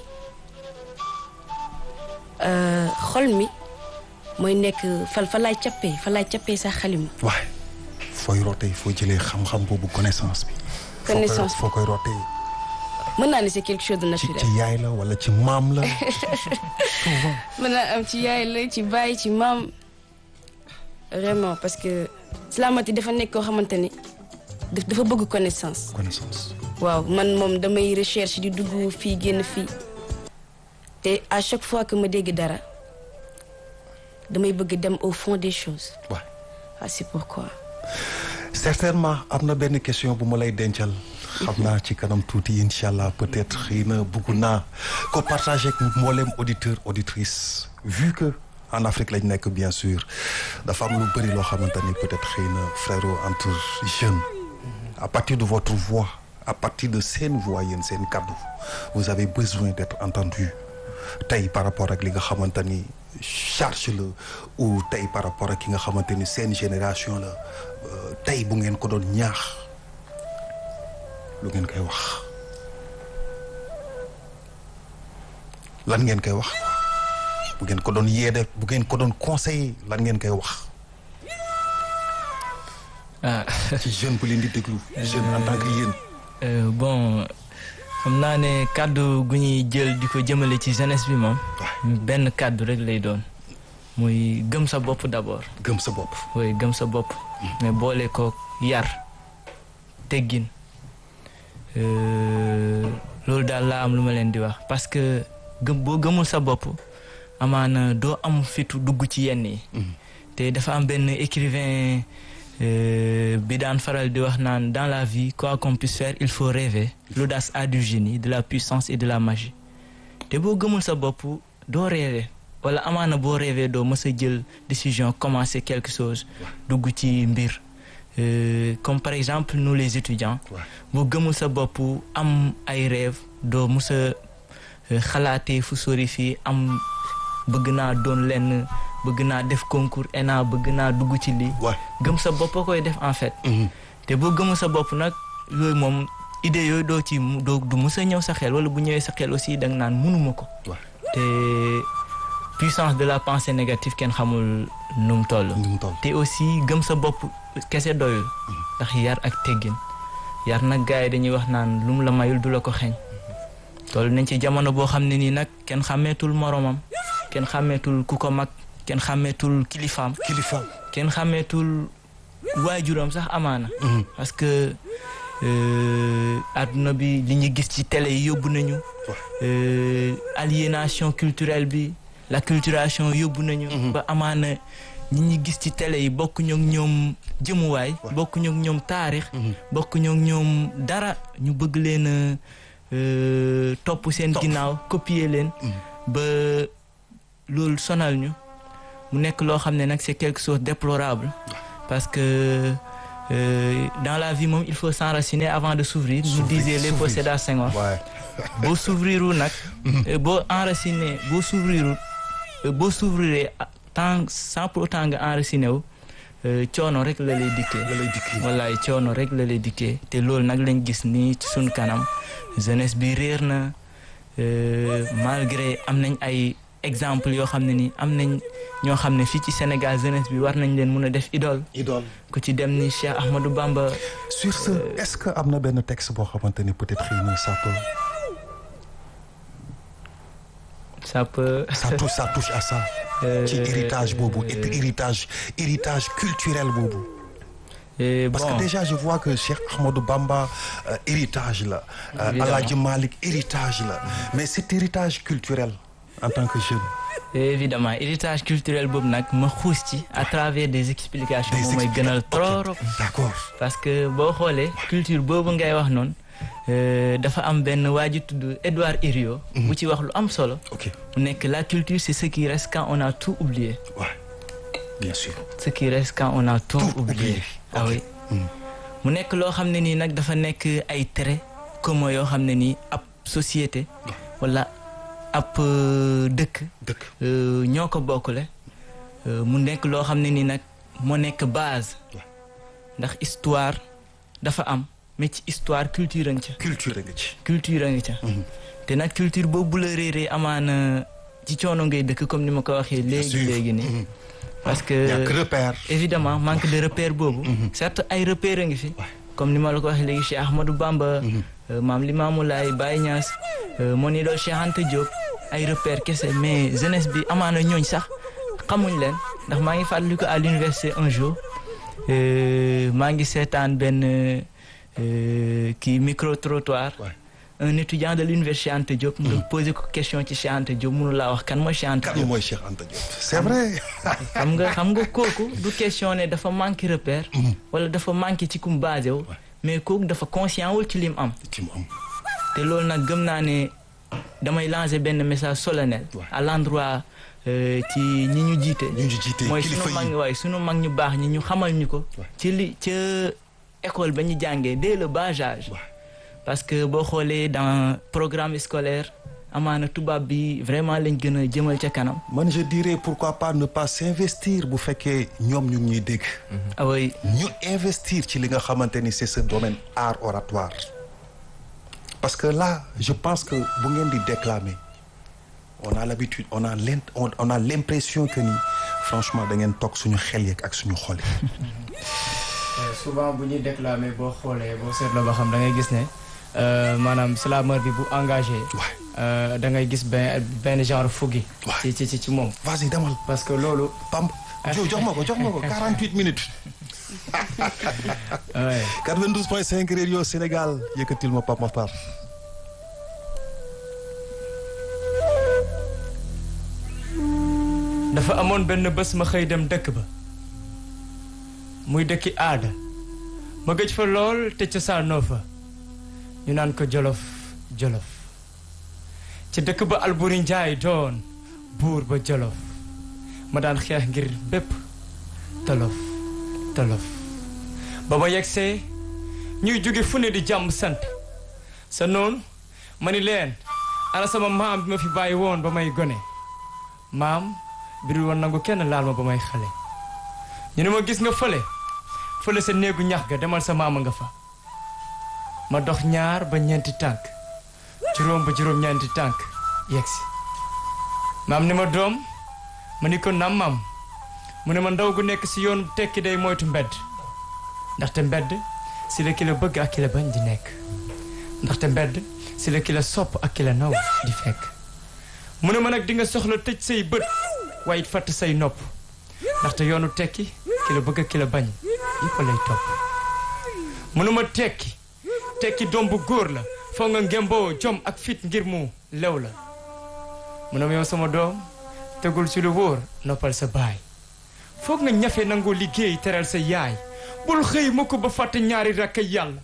euh, xol mi mooy nekk fa fa laay cappee fa laay cappee sax xalima waaye fooy rootee foo jëlee xam-xam boobu connaissance bi foo koy- Connaissance. foo koy rootee mën naa ne c'est quelque chose de ci naturel ci yaay la wala ci maam la souvent mën naa am ci yaay la ci baay ci maam vraiment parce que Islamati dafa nekk koo xamante ne daf- dafa bëgg connaissance connaissance waaw man moom damay recherche di dugg fii génn fii te à chaque fois que ma dégg dara damay bëgg dem au fond des choses waaw ah c'est pourquoi certainement am na benn question bu ma lay dencal xam naa ci kanam tuuti incha allah peut-être xëy na bëgg naa ko partager ak mboolem auditeur auditrice vu que en Afrique lañ nekk bien sûr dafa am lu bëri loo xamante ni peut-être xëy na frérot entre jeunes à partir de votre voix à partir de seen voix yéen seen kaddu vous avez besoin d'être entendu tey par rapport ak li nga xamante ni charge la ou tey par rapport ak ki nga xamante ni seen génération la euh, tey bu ngeen ko doon ñaax lu ngeen koy wax lan ngeen koy wax bu ngeen ko doon yeede bu ngeen ko doon conseiller lan ngeen koy wax ah ci jeune bu leen di déglu jeune en tant que yéen euh, bon xam naa ne kàddu gu ñuy jël di ko jëmale ci jeunesse bi moom benn kàddu rek lay doon muy gëm sa bopp d'abord gëm sa bopp oui gëm sa bopp mais boole ko yar teggin euh, loolu daal laa am lu ma leen di wax parce que gëm boo gëmul sa bopp amaana doo am fitu dugg ci yenn yi te dafa am benn écrivain euh, bi daan faral di wax naan dans la vie quoi qu'on puisse faire il faut rêver l'audace a du génie de la puissance et de la magie te boo gëmul sa bopp doo rêver wala amaana boo rêver doo mës a jël décision commencer quelque chose dugg ci mbir Euh, comme par exemple nous les étudiants Ouais. boo gëmul sa bopp am ay rêve doo mës a euh, xalaatee fu sori fii am bëgg naa doon lenn bëgg naa def concours ENA bëgg naa dugg ci lii waay gëm sa bopp a koy def en fait te boo gëmul sa bopp nag yooyu moom idée yooyu doo ci mu- doo du mës a ñëw sa xel wala bu ñëwee sa xel aussi da nga naan mënuma ko waay te puissance de la pensée négative kenn xamul nu mu toll ni mu toll te aussi gëm sa bopp kese doyul ndax yar ak teggin yar nag gars yi dañuy wax naan lu mu la mayul du la ko xeeñ toll nañ ci jamono boo xam ne nii nag kenn xàmmeetul moromam kenn xàmmeetul ku ko mag kenn xàmmeetul kilifaam kilifa kenn xàmmeetul waajuram sax amaana parce que euh, àdduna bi li ñu gis ci télé yi yóbbu nañu euh, aliénation culturelle bi la culturation yóbbu nañu ba amaana ñi ñi gis ci télé yi bokkuñu ak ñoom jëmuwaay bokkuñu ak ñoom taarix bokkuñu ak ñoom dara ñu bëgg leen a euh, topp seen ginnaaw copier leen ba loolu sonal ñu mu nekk loo xam ne nag c'est quelque chose de déplorable parce que euh, dans la vie moom il faut s'enraciner avant de s'ouvrir nous S'ouvrir, disait Léopold s'ouvrir. Sédar Senghor waay boo s'ouvrirul nag euh, boo enraciné boo s'ouvrirul euh, boo s'ouvriree ah, tant sans pour autant nga enraciné wu euh, coono rek la lay dikkee la lay dikki wallaay coono rek la lay dikkee te loolu nag lañ gis nii ci suñ kanam jeunesse bi réer na euh, malgré am nañ ay exemple yoo xam ne ni am nañ ñoo xam ne fii ci Sénégal jeunesse bi war nañ leen mun a def idole idole ku ci dem ni Cheikh Ahmadou Bamba sur ce est-ce que am na benn texte boo xamante ni peut-être xëy na ça peut ça peut ça touche ça touche à ça euh, ci héritage boobu et puis héritage héritage culturel boobu et parce bon que déjà je vois que Cheikh Ahmadou Bamba euh, héritage la euh, Évidemment. Alhaji Malick héritage la mais cet héritage culturel en tant que jeune évidemment héritage culturel boobu nag ma xuus ci à travers des explications Des moom may gënal explications. trop Ok. d'accord parce que boo xoolee culture boobu ngay wax noonu euh, dafa am benn waa ji tudd Édouard Herriot bu ci wax lu am solo ok mu nekk la culture c'est ce qui reste quand on a tout oublié ouais bien sûr ce qui reste quand on a tout, Tout oublié oublié. ah Ok. oui mu nekk loo xam ne nii nag dafa nekk ay traits communs yoo xam ne nii ab société wala ab euh, dëkk dëkk euh, ñoo ko bokkule euh, mu nekk loo xam ne nii nag moo nekk base Ouais. ndax histoire dafa am mais ci histoire culture a ngi ca culture nga ci culture a ngi ca te nag culture boobu la réeree amaana ci coono ngay dëkk comme ni ma ko waxee léegi sûr. léegi nii Mhm. parce que ñàkk repère évidemment manque de repère boobu certes ay repère a ngi fi Ouais. comme ni ma la ko waxee léegi Cheikh Ahmadou Bamba euh, Maam Limaamu Laay Baye Niass euh, mon idole Cheikh Anta Diop ay repère kese mais jeunesse bi amaana ñooñ sax xamuñ leen ndax maa ngi fàttaliku à l'université un jour euh, maa ngi seetaan benn euh, kii micro trottoir Ouais. un étudiant de l'université Cheikh Anta Diop nga posé ko question ci Cheikh Anta Diop mënu laa wax kan mooy Cheikh Anta kan Diop mooy Cheikh Anta Diop c'est vrai xam nga xam nga kooku du question ne dafa manqué repère wala dafa manqué ci kum basé wu mais kooku dafa conscient wul ci lim am ci mu am te loolu nag gëm naa ne damay lancer benn message solennel Ouais. à l'endroit euh, ci ñi ñu jiite ñu ngi jiite mooy kilifa sunu mag yi waaye sunu mag ñu baax ñi ñu xamal ñu ko Ouais. ci li ca école ba ñu jàngee dès le bas âge Ouais. parce que boo xoolee dans programme scolaire amaana tubaab bi vraiment lañ gën a jëmal ca kanam man je dirais pourquoi pas ne pas s'investir bu fekkee ñoom ñu ngi ñuy dégg ah oui ñu investir ci li nga xamante ni c'est ce domaine art oratoire parce que là je pense que bu ngeen di déclamer on a l'habitude on a l'int on, on a l'impression que ni franchement da ngeen toog suñu xel yeeg ak suñu xol yi souvent bu ñuy déclamer boo xoolee boo seetloo ba xam da ngay gis ne euh, maanaam slameur bi bu engagé. Ouais. euh, da ngay gis benn benn genre fuggi. Ouais. ci ci ci ci moom. vas-y demal parce que loolu. pam jo jox ma ko jox ma ko 48 minutes ouais. 92.5 Radio Sénégal yëkkatil ma Pape Makhtar dafa amoon benn bés ma xëy dem dëkk ba muy dëkki aada ma gëj fa lool te cosaanoo fa ñu naan ko jolof jolof ci dëkk ba Alburi Njaay doon buur ba jolof ma daan xeex ngir bépp tolof tolof ba ma yegsee ñuy jóge fu ne di jàmm sant sa noonu ma ni leen ana sama maam bi ma fi bàyyi woon ba may gone maam bi dul woon nangu kenn laal ma ba may xale ñu ne ma gis nga fële fële sa néegu ñax ga demal sa maama nga fa ma dox ñaar ba ñeenti tànk juróom ba juróom ñeenti tànk yegsi maam ni ma doom ma ni ko nam maam mu ne ma ndaw gu nekk si yoon tekki day moytu mbedd ndaxte mbedd si la ki la bëgg ak ki la bañ di nekk ndaxte mbedd si la ki la sopp ak ki la naw di fekk mu ne ma nag di nga soxla tëj say bët waaye it fàtt say nopp ndaxte yoonu tekki ki la bëgg ak ki la bañ yëpp lay topp mu ne ma tekki tekki doom bu góor la foo nga ngemboo jom ak fit ngir mu lew la mu ne ma yow sama doom tegul ci lu wóor noppal sa baay foog nga ñafe nangoo liggéey teral sa yaay bul xëy mu ko ba fàtte ñaari rakk yàlla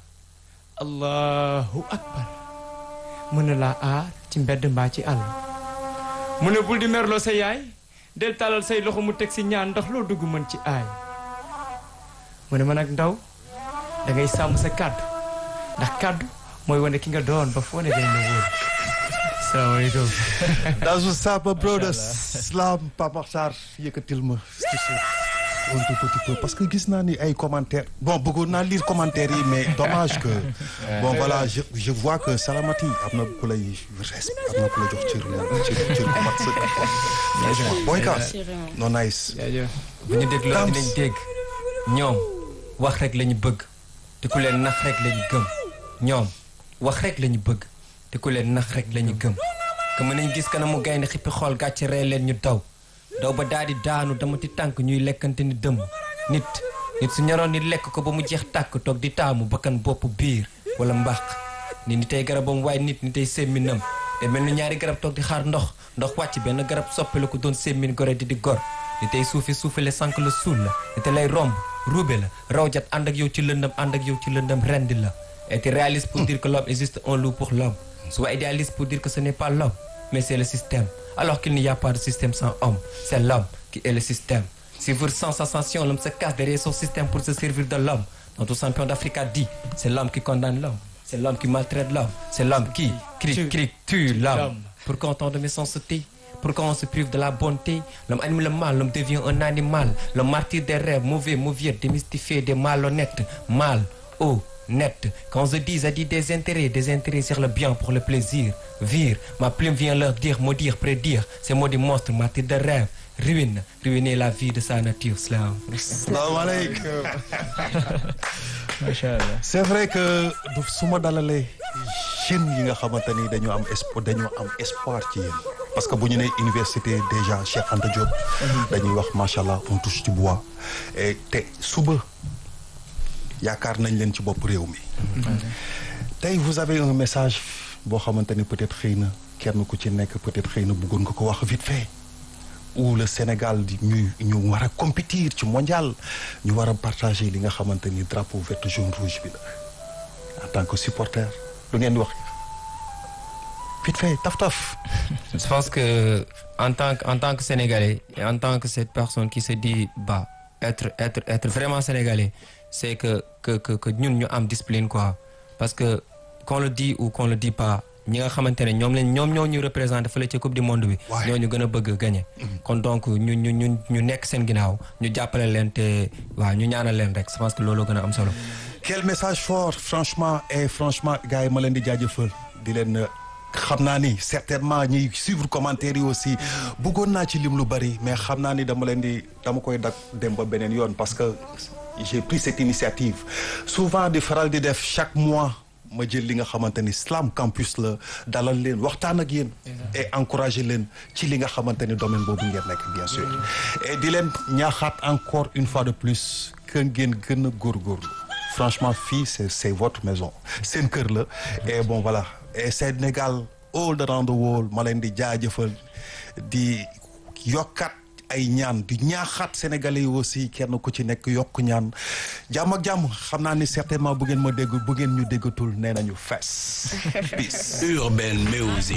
allahu akbar mën na laa aar ci mbedd mbaa ci àll mu ne bul di merloo sa yaay del tàllal say loxo mu teg si ñaan ndax loo dugg mën ci aay mu ne ma nag ndaw da ngay sàmm sa kàddu ndax kàddu mooy wane ki nga doon ba foo ne dañ la wóor salaamaaleykum dans ce sapa brothers slam Pape Makhtar yëkkatil ma ci suuf un tout petit peu parce que gis naa ni ay commentaires bon bëggoon naa lire commentaires yi mais dommage que bon voilà je je vois que Salamati am na ku lay respect am na ku la jox cër cër cër bu mat sëkk franchement booy kaas non nice jaajëf bu ñu dégloo Tams. dinañ dégg ñoom wax rek la ñu bëgg te ku leen nax rek la ñu gëm ñoom wax rek la ñu bëgg te ku leen nax rek la ñu gëm que mën nañ gis kanamu gaynde xippi xool gàcce ree leen ñu daw daw ba daal di daanu dama ti tànk ñuy lekkante ni dëmm nit nit su ñoroon ni lekk ko ba mu jeex tàkk toog di taamu bakkan bopp biir wala mbàq ni ni tey garabam waaye nit ni tey sémminam te mel ni ñaari garab toog di xaar ndox ndox wàcc benn garab soppali ko doon sémmin gore di di gor ni tey suufi suufale sànq la suul la ni te lay romb ruube la rawjat ànd ak yow ci lëndam ànd ak yow ci lëndam rendi la être réaliste pour dire que l'homme existe un loup pour l'homme soit idéaliste pour dire que ce n'est pas l'homme mais c'est le système alors qu'il n'y a pas de système sans homme c'est l'homme qui est le système Suivre sans sensation, l'homme se cache derrière son système pour se servir de l'homme. Notre champion d'Afrique a dit, c'est l'homme qui condamne l'homme. C'est l'homme qui maltraite l'homme. C'est l'homme qui, crie, Tue. crie, tue l'homme. L'homme. Pourquoi autant de méchanceté Pourquoi on se prive de la bonté L'homme anime le mal, l'homme devient un animal. Le martyr des rêves, mauvais, mauvais, démystifié, des malhonnêtes. Mal, oh, net. Quand je dis, je dis des intérêts, des intérêts sur le bien pour le plaisir. Vire, ma plume vient leur dire, maudire, prédire. Ces mots du monstre, martyr de rêve. Ruine, ruiner la vie de sa nature, slam. salaamaaleykum macha allah c'est vrai que du su ma dalalee jeunes yi nga xamante ni dañoo am espoir dañoo am espoir ci yéen parce que bu ñu nee université déjà Cheikh Anta Diop. dañuy wax macha allah on touche du bois. et te suba yaakaar nañ leen ci bopp réew mi. tey vous avez un message boo xamante ni peut-être xëy na kenn ku ci nekk peut-être xëy na bëggoon nga ko wax vite fait. où le Sénégal di ñu ñu war a compétir ci mondial ñu war a partager li nga xamante ni drapeau vert jaune rouge bi la en tant que supporter lu ngeen di wax vite fait taf taf. Je pense que en tant que en tant que sénégalais et en tant que cette personne qui se dit bah être être être vraiment sénégalais c'est que que que que ñun ñu am discipline quoi parce que qu'on le dit ou qu'on le dit pas ñi nga xamante ne ñoom lañ ñoom ñoo ñu représenté fële ci coupe du monde bi. Ouais. ñoo ñu gën a bëgg a gagné. kon donc ñu ñu ñu ñu nekk seen ginnaaw ñu jàppale leen te waaw ñu ñaanal leen rek je pense que loolu gën a am solo. quel message fort franchement et franchement gars yi ma leen di jaajëfal di leen xam naa ni certainement ñiy suivre commentaire yi aussi bëggoon naa ci lim lu bari mais xam naa ni dama leen di dama koy dak dem ba beneen yoon parce que j'ai pris cette initiative souvent di faral di def chaque mois ma jël li nga xamante ni Slam Campus la dalal leen waxtaan ak yéen et encourager leen ci li nga xamante ni domaine boobu ngeen nekk bien sûr et di leen ñaaxaat encore une fois de plus que ngeen gën a góorgóorlu franchement fii c'est c'est votre maison seen kër la et bon voilà et Sénégal all around the world ma leen di jaajëfal di yokkat ay ñaan di ñaaxaat sénégalais yi aussi kenn ku ci nekk yokk ñaan jàmm ak jàmm xam naa ni certainement bu ngeen ma dégg bu ngeen ñu déggatul nee nañu fees peace Urban Music.